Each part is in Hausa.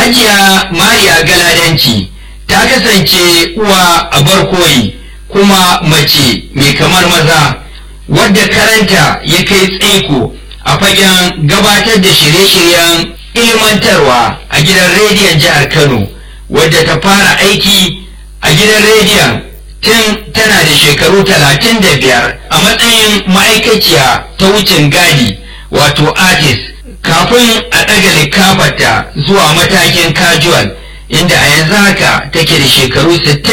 hajiya mariya galadanci ta kasance uwa a barkoyi kuma mace mai kamar maza wadda karanta ya kai tsaiko a fagen gabatar da shirye-shiryen ilmantarwa a gidan rediyon jihar kano wadda ta fara aiki a gidan rediyon tun tana da shekaru talatin da biyar a matsayin ma'aikaciya ta wucin gadi wato artist kafin a ɗaga likafarta zuwa matakin casual inda a yanzu haka take da shekaru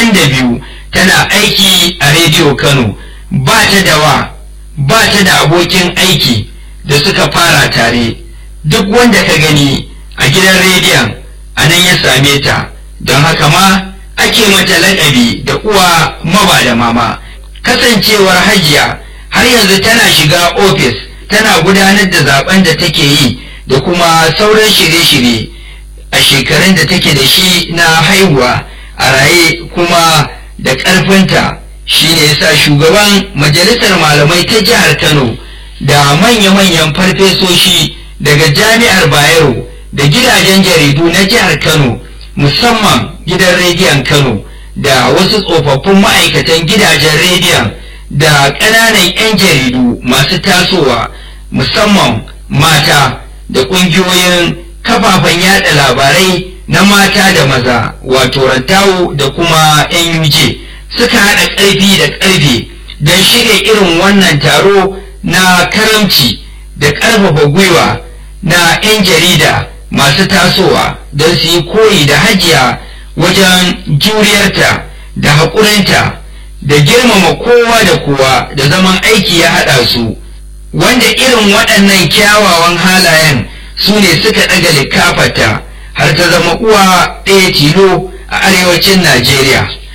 62 tana aiki a rediyo kano ba ta da wa ba ta da abokin aiki da suka fara tare duk wanda ka gani a gidan rediyon a nan ya same ta don haka ma ake mata laƙabi da uwa maba da mama kasancewar hajiya har yanzu tana shiga ofis tana gudanar da zaben da take yi da kuma sauran shirye-shirye a shekarun da take da shi na haihuwa a raye kuma da ƙarfinta shi ne yasa shugaban majalisar malamai ta jihar kano da manya-manyan farfesoshi daga jami'ar bayero da gidajen jaridu na jihar kano musamman gidan rediyon kano da wasu tsofaffin ma'aikatan gidajen rediyon da ƙananan 'yan jaridu masu tasowa musamman mata da ƙungiyoyin kafafen yada labarai na mata da maza wato rantawo da kuma nuj suka haɗa ƙarfi da ƙarfe don shirya irin wannan taro na karamci da ƙarfafa gwiwa na 'yan jarida masu tasowa don su yi koyi da hajiya wajen juriyarta da haƙurinta da girmama kowa da kowa da zaman aiki ya haɗa su wanda irin waɗannan kyawawan halayen su ne suka ɗaga likafata har ta zama uwa ɗaya tilo a arewacin Najeriya.